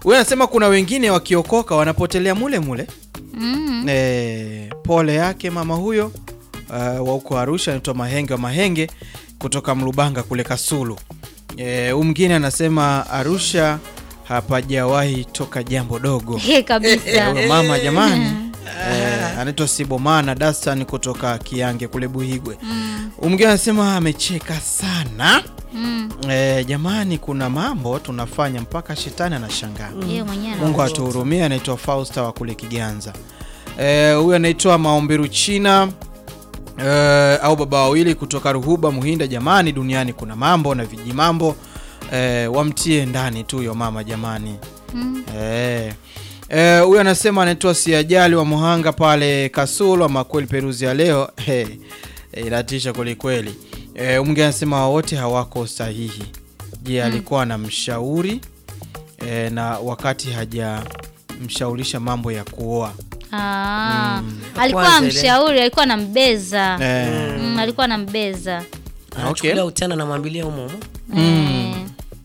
huyu anasema kuna wengine wakiokoka wanapotelea mule mule Mm. e, pole yake mama huyo uh, wa huko Arusha anaitwa Mahenge wa Mahenge kutoka Mlubanga kule Kasulu. E, huyu mwingine anasema Arusha hapajawahi toka jambo dogo. He, kabisa Huyo mama jamani eh, anaitwa Sibomana Dastan kutoka Kiange kule Buhigwe. Mm. Huyu mwingine anasema amecheka sana Mm. eh, jamani, kuna mambo tunafanya mpaka shetani anashangaa. Yeye mwenyewe Mungu ana- atuhurumie. Anaitwa Fausta wa kule Kiganza. Eh, huyu anaitwa Maomberu China eh, au baba wawili kutoka Ruhuba Muhinda. Jamani, duniani kuna mambo na viji mambo eh, wamtie ndani tu yo mama jamani. Mm. Eh. Eh, huyu anasema anaitwa Siajali wa Muhanga pale Kasulu, ama kweli Peruzi ya leo hey, inatisha kweli kweli. Eh, mwingine anasema wote hawako sahihi. Je, alikuwa anamshauri eh, na wakati hajamshaurisha mambo ya kuoa Ah. alikuwa Kwanza ile- mshauri alikuwa anambeza eh, mm, alikuwa anambeza anachukulia utana namwambilia humo humo. Eh.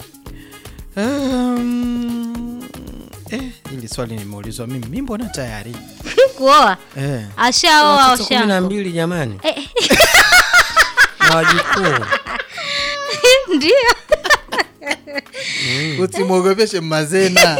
um, eh, hili swali nimeulizwa mimi, mi mbona tayari kuoa eh. ashaoa Watoto kumi na washango mbili jamani Eh. na wajukuu ndio Usimwogopeshe Mazena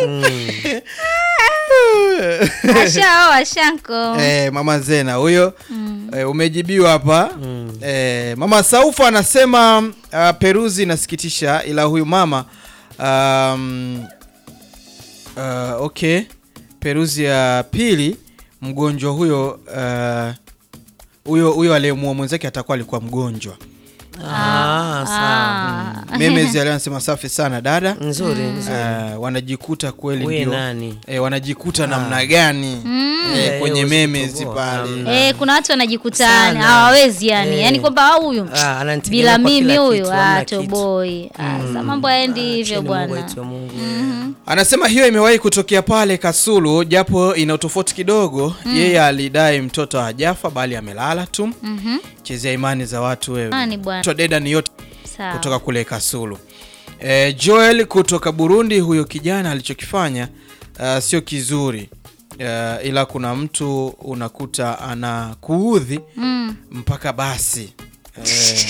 ashaoa shanko Eh, mama Zena huyo eh, umejibiwa hapa eh, mama Saufa anasema uh, Peruzi inasikitisha, ila huyu mama um, uh, okay, Peruzi ya pili mgonjwa huyo uh, huyo huyo aliyemua mwenzake atakuwa alikuwa mgonjwa. Ah, sawa Ah. Memezi alio anasema safi sana dada. nzuri nzuri Uh, wanajikuta kweli we ndio nani eh, wanajikuta namna gani eh, Eh, kwenye huwezi memezi kutoboa. pale Mm. Eh, kuna watu wanajikuta Sana. hawawezi yani Eh. yani kwamba "Ah, huyu Ah, ananitegemea bila kwa mimi kila huyu kitu, hamna ah, kitu. toboi Ah, sa mambo haendi hivyo Acheni Mungu bwana wetu wa Mungu. Anasema hiyo imewahi kutokea pale Kasulu, japo ina utofauti kidogo. Yeye alidai mtoto hajafa bali amelala tu. Mhm. Chezea imani za watu wewe. Ah, ni bwana. Mtoto Deda ni yote Sawa. kutoka kule Kasulu. E, Joel kutoka Burundi, huyo kijana alichokifanya uh, sio kizuri uh, ila kuna mtu unakuta anakuudhi Mm. mpaka basi eh,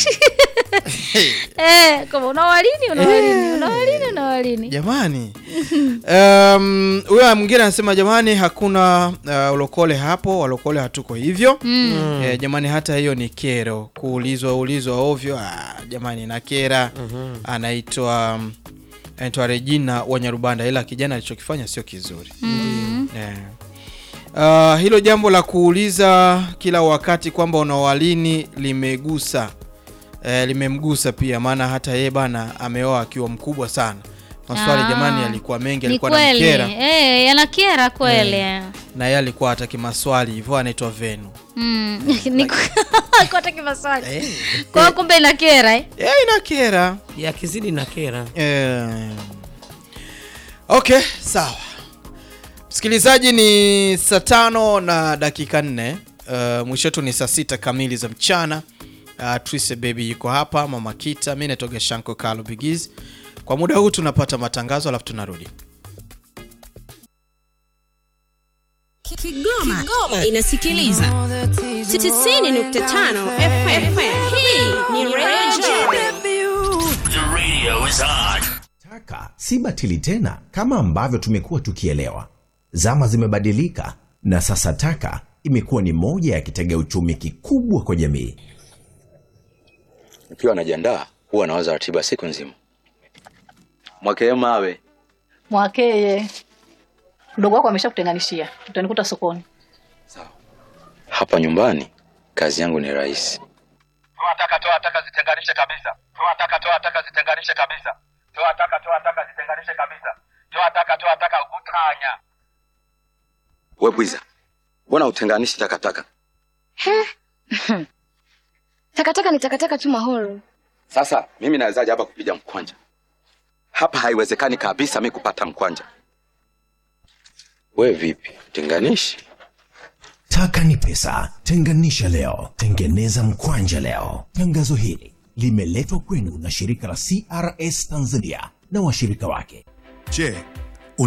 Eh, kama unawalini unawalini unawalini unawalini Jamani, um, huyo mwingine anasema jamani, hakuna uh, ulokole hapo, walokole hatuko hivyo Mm. Eh, jamani, hata hiyo ni kero, kuulizwa ulizwa ovyo. Ah, jamani na kera. Anaitwa um, anaitwa Regina Wanyarubanda, ila kijana alichokifanya sio kizuri eh. Uh, hilo jambo la kuuliza kila wakati kwamba unawalini limegusa eh, limemgusa pia, maana hata yeye bana ameoa akiwa mkubwa sana. Maswali Ah. jamani yalikuwa mengi, ni alikuwa kweli namkera eh, yanakera kweli na yeye alikuwa hataki maswali hivyo, anaitwa Venu. Mm. Ni- Alikuwa hataki maswali kwa hiyo kumbe inakera eh? Eh, inakera yakizidi na kera Eh, okay, sawa msikilizaji, ni saa tano na dakika nne. Uh, mwisho wetu ni saa sita kamili za mchana. Uh, Trise baby yuko hapa, mama Kita, mi natoga Shanko Kalo Bigiz. Kwa muda huu tunapata matangazo alafu tunarudi. Kigoma, Kigoma inasikiliza 90.5 FM. Hii ni Radio The radio is on. Taka si batili tena kama ambavyo tumekuwa tukielewa. Zama zimebadilika na sasa taka imekuwa ni moja ya kitega uchumi kikubwa kwa jamii. Nikiwa najiandaa huwa nawaza ratiba siku nzima. Mwakee mawe Mwakeye, mdogo wako ameshakutenganishia, utanikuta sokoni. hapa nyumbani, kazi yangu ni rahisi. toa taka toa taka zitenganishe kabisa toa taka toa taka zitenganishe kabisa toa taka toa taka zitenganishe kabisa toa taka toa taka utanya We bwiza, mbona utenganishi takataka? Takataka ni takataka tu mahoro. Sasa mimi nawezaje hapa kupiga mkwanja? Hapa haiwezekani kabisa mi kupata mkwanja. We vipi, tenganishi? Taka ni pesa, tenganisha leo, tengeneza mkwanja leo. Tangazo hili limeletwa kwenu na shirika la CRS Tanzania na washirika wake. Je,